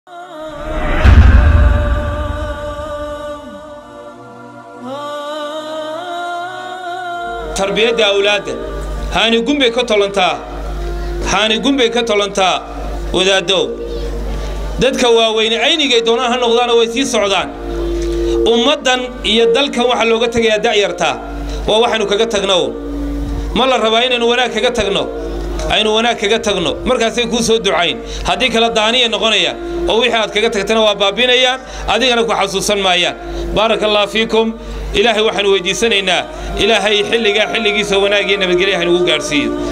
tarbiyadda awlaadda haanigun bay ka tolantaa haanigun bay ka tolantaa wadaaddow dadka waaweyne aynigay doonaan ha noqdaana way sii socdaan ummaddan iyo dalkan waxaa looga tegayaa da'yartaa waa waxaynu kaga tagno ma la rabaa inaynu wanaag kaga tagno aynu wanaag kaga tagno markaasay kuu soo ducayn haddii kale daaniya noqonayaan oo wixii aad kaga tagtana waa baabinayaan adigana ku xasuusan maayaan baaraka allah fiikum ilaahay waxaanu weydiisanaynaa ilaahay xilligaa xilligiisa wanaagiyo nabadgelya haynugu gaadhsiiyo